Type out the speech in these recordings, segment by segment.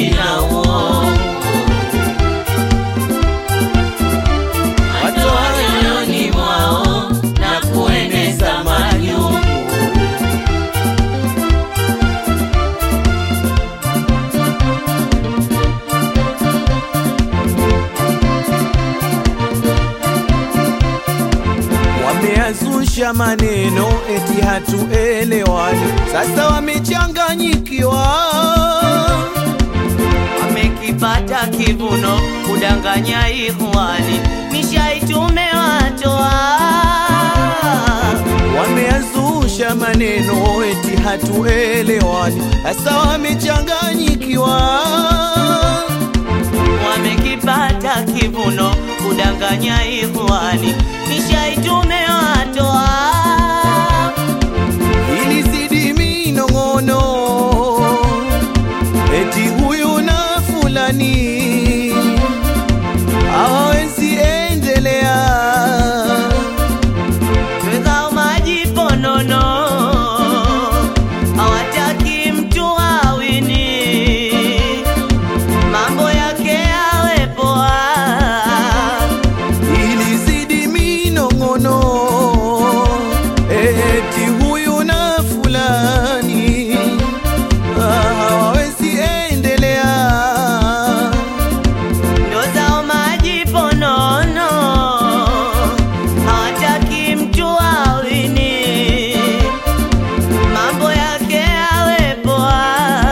ujinga huo watoa nyoyoni mwao na kueneza majungu wameazusha maneno eti hatuelewani, sasa wamechanganyikiwa. wamekipata kivuno kudanganya ikhwani nishaitumewa-toa Wameazusha maneno eti hatuelewani, sasa wamechanganyikiwa. wamekipata kivuno kudanganya ikhwani nishaitumewa-toa ili zidi minong'ono eti huyu na fulani hawawezi endelea Wekao maji ponono hawataki mtu awini mambo yake yawe poa ili zidi minong'ono eti huyu na fulani hawawezi endelea ndo zao maji ponono hawataki mtu awini mambo yake yawe poa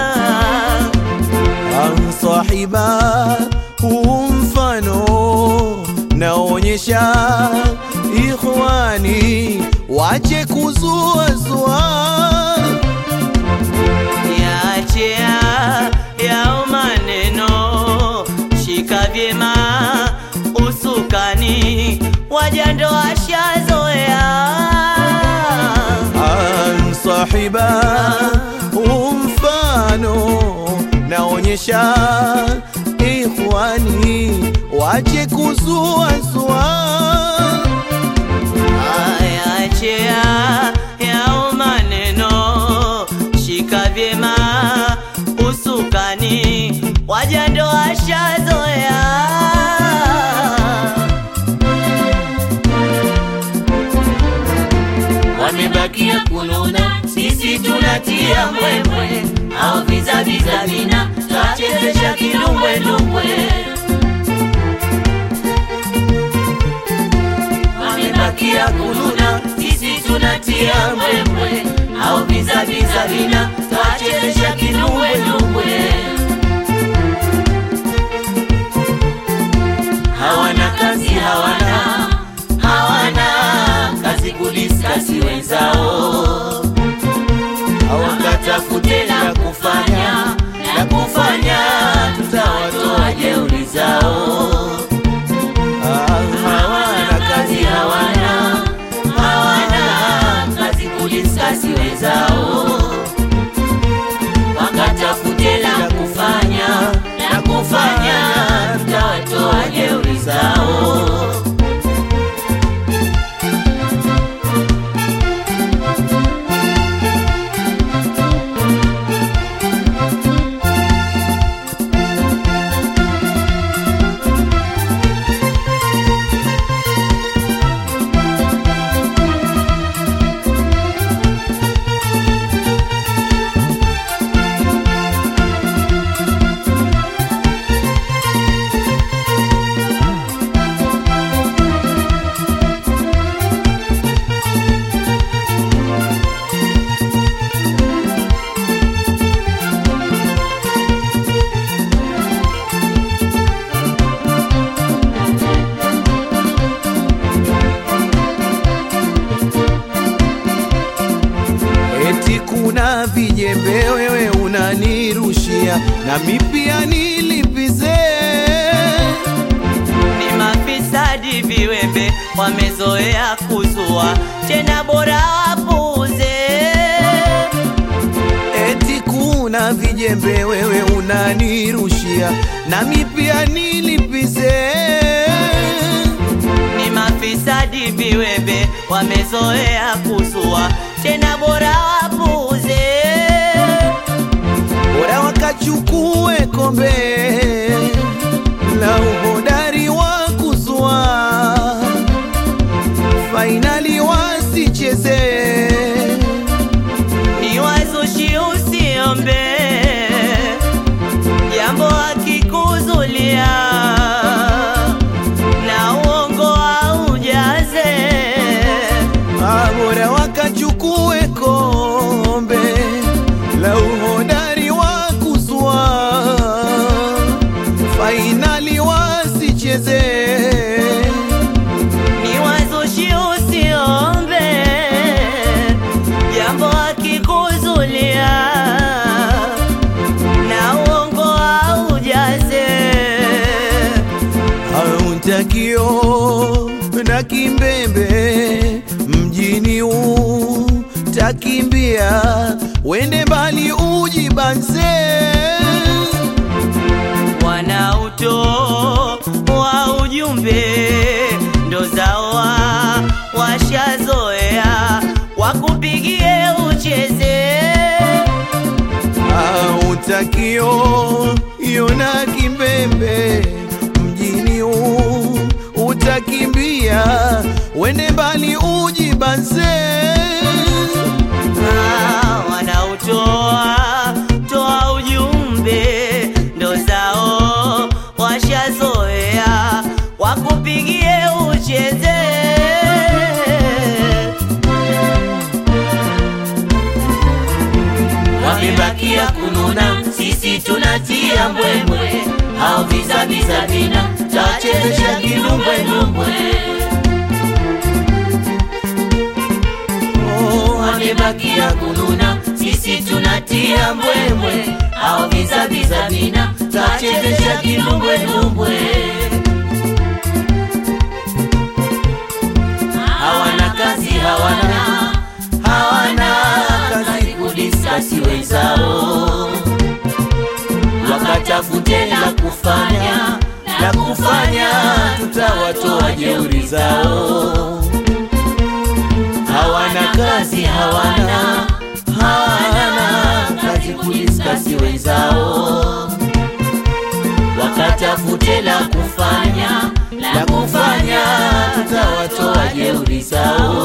amsahiba huu mfano naonyesha ikhwani wache kuzuazua Yaachia yao maneno, shika vyema usukani, wajando washazoea. amsahiba huu mfano naonyesha ikhwani wache kuzuazua Yaachia yao maneno, shika vyema usukani, wajando washazoea. wamebakia kununa, sisi tunatia mbwembwe, au vizaviza vina twachezesha kidumbwedumbwe. Wamebakia kununa, sisi tunatia mbwembwe, au vizaviza vina twachezesha kidumbwedumbwe. hawana kazi hawana hawana kazi kudiskasi wenzao hawakatafute la kufanya la kufanya tutawatoa jeuri zao hawana kazi hawana hawana kazi kudiskasi wenzao wakatafute la kufanya la kufanya tutawatoa jeuri zao eti kuna vijembe wewe unanirushia nami pia nilipize ni mafisadi viwembe wamezoea kuzua tena bora wapuze eti kuna vijembe wewe unanirushia nami pia nilipize ni mafisadi viwembe wamezoea kuzua tena bora wapuze bora waka wakachukue kombe la uhodari wa kuzua, fainali wasicheze ni wazushi usiombe jambo akikuzulia na uongo aujaze Ah, bora wakachukue kombe la uhodari wa kuzua, fainali wasicheze ni wazushi usiombe jambo akikuzulia na uongo aujaze autakio na kimbembe mjini utakimbia, wende mbali ujibanze. wanauto wa ujumbe ndo zawa washazoea wakupigie ucheze autakio yona kimbembe mjini u utakimbia, wende mbali ujibanze. Ah, wanautoa toa ujumbe ndo zao washazoea wakupigie ucheze wamebakia kununa, sisi tunatia mbwembwe, hao vizaviza vina tachezesha kilumbwelumbwe. Oh, wamebakia kununa, sisi tunatia mbwembwe, hao vizaviza vina tachezesha kilumbwelumbwe. Hawana kazi, hawana hawana kazi kudiskasi wenzao, wakatafute la kufanya la kufanya, tutawatoa jeuri zao. Hawana kazi, hawana hawana kazi kudiskasi wenzao, wakatafute la kufanya la kufanya, tutawatoa jeuri zao.